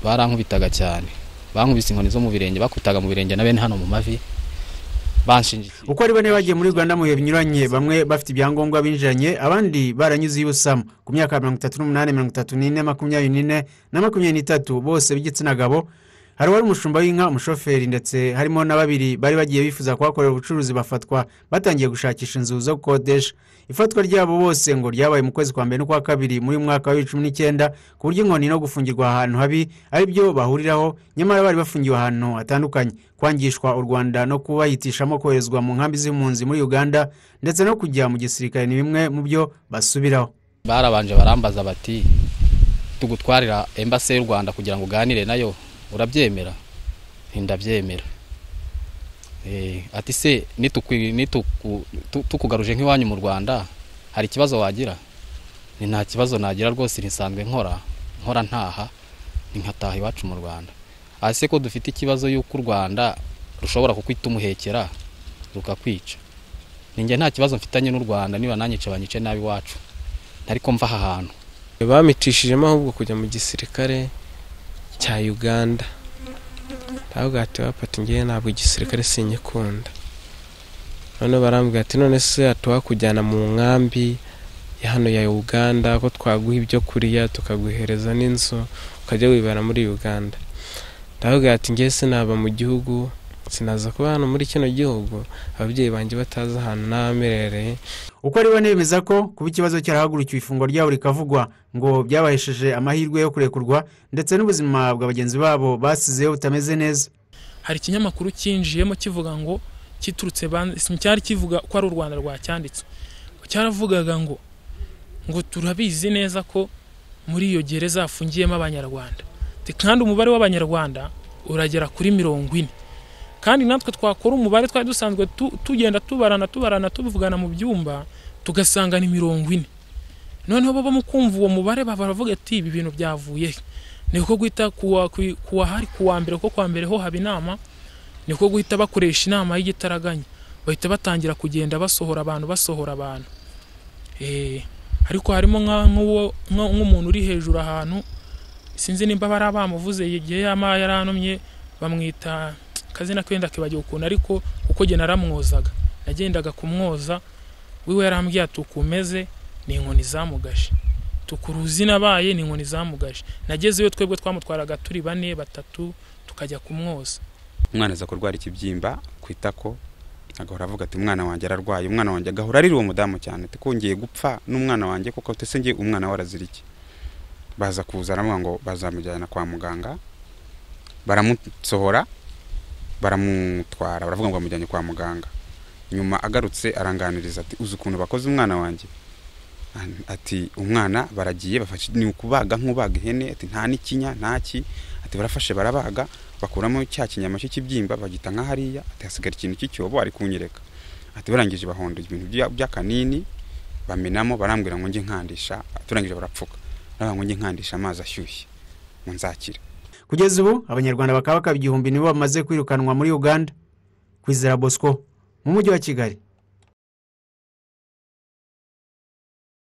barankubitaga cyane bankubise inkoni zo mu birenge bakubitaga mu birenge na bene hano mu mavi banshingikiye uko ari bane bagiye muri rwanda mu bihe binyuranye bamwe bafite ibyangombwa binjiranye abandi baranyuze iy'ubusamo ku myaka ya mirongo itatu n'umunani mirongo itatu n'ine makumyabiri n'ine na makumyabiri n'itatu bose b'igitsina gabo hari uwari umushumba w'inka umushoferi ndetse harimo na babiri bari bagiye bifuza kuhakorera ubucuruzi bafatwa batangiye gushakisha inzu zo gukodesha ifatwa ryabo bose ngo ryabaye mu kwezi kwa mbere n'ukwa kabiri muri uyu mwaka wa bibiri cumi n'icyenda ku buryo inkoni no gufungirwa ahantu habi ari byo bahuriraho nyamara bari bafungiwe ahantu hatandukanye kwangishwa u rwanda no kubahitishamo koherezwa mu nkambi z'impunzi muri uganda ndetse no kujya mu gisirikare ni bimwe mu byo basubiraho barabanje barambaza bati tugutwarira embase y'u rwanda kugira ngo uganire nayo urabyemera ntindabyemera ati se tukugaruje nk'iwanyu mu rwanda hari ikibazo wagira ni nta kibazo nagira rwose ntisanzwe nkora nkora ntaha ni nkataha iwacu mu rwanda hasi ko dufite ikibazo y'uko u rwanda rushobora kukwita umuhekera rukakwica ninjye nta kibazo mfitanye n'u rwanda niba nanyice banyice nabi iwacu ntari ko mva aha hantu bamicishijemo ahubwo kujya mu gisirikare cya uganda ntabwo ati bapata ngewe ntabwo igisirikare sinyikunda none barambwira ati none se hatuhakujyana mu nkambi ya hano ya uganda ko twaguha ibyo kurya tukaguhereza n'inzu ukajya wibera muri uganda ntabwo ati ngewe sinaba mu gihugu sinaza kuba hano muri kino gihugu ababyeyi banjye batazi ahantu n'abamerereye uko ari bane bemeza ko kuba ikibazo cyarahagurukiwe ifungwa ryabo rikavugwa ngo byabahesheje amahirwe yo kurekurwa ndetse n'ubuzima bwa bagenzi babo basizeho butameze neza hari ikinyamakuru cyinjiyemo kivuga ngo kiturutse cyari kivuga ko ari u rwanda rwacyanditse cyaravugaga ngo ngo turabizi neza ko muri iyo gereza hafungiyemo abanyarwanda kandi umubare w'abanyarwanda uragera kuri mirongo ine kandi natwe twakora umubare twari dusanzwe tugenda tubarana tubarana tuvugana mu byumba tugasanga ni mirongo ine noneho baba mu kumva uwo mubare baravuga ati ibi bintu byavuye he niko guhita kuwa hari kuwa mbere kuko kuwa mbere ho haba inama niko guhita bakoresha inama y'igitaraganya bahita batangira kugenda basohora abantu basohora abantu ariko harimo nk'umuntu uri hejuru ahantu sinzi nimba bari abamuvuze igihe yamaye yaranumye bamwita akazina kenda kibagiwe ukuntu ariko kuko jye naramwozaga nagendaga kumwoza wiwe yarambwira ati uko umeze ni inkoni zamugashe tukuruzi nabaye ni inkoni zamugashe nagezeyo twebwe twamutwaraga turi bane batatu tukajya kumwoza umwana aza kurwara ikibyimba ku itako agahora avuga ati umwana wanjye ararwaye umwana wanjye agahora arira uwo mudamu cyane tukongeye gupfa n'umwana wanjye kuko utesengeye umwana we arazirike baza kuza aravuga ngo bazamujyana kwa muganga baramusohora baramutwara baravuga ngo bamujyanye kwa muganga nyuma agarutse aranganiriza ati uzi ukuntu bakoze umwana wanjye ati umwana baragiye ni ukubaga nk'ubaga ihene ati nta n'ikinya ntaki ati barafashe barabaga bakuramo cya kinyama cy'ikibyimba bagita nka hariya ati hasigara ikintu cy'icyobo ari kunyereka ati barangije bahonda ibintu by'akanini bamenamo barambwira ngo njye nkandisha turangije barapfuka nabwo ngo njye nkandisha amazi ashyushye ngo nzakire kugeza ubu abanyarwanda bakaba bakaba igihumbi nibo bamaze kwirukanwa muri uganda kwizera bosco mu mujyi wa kigali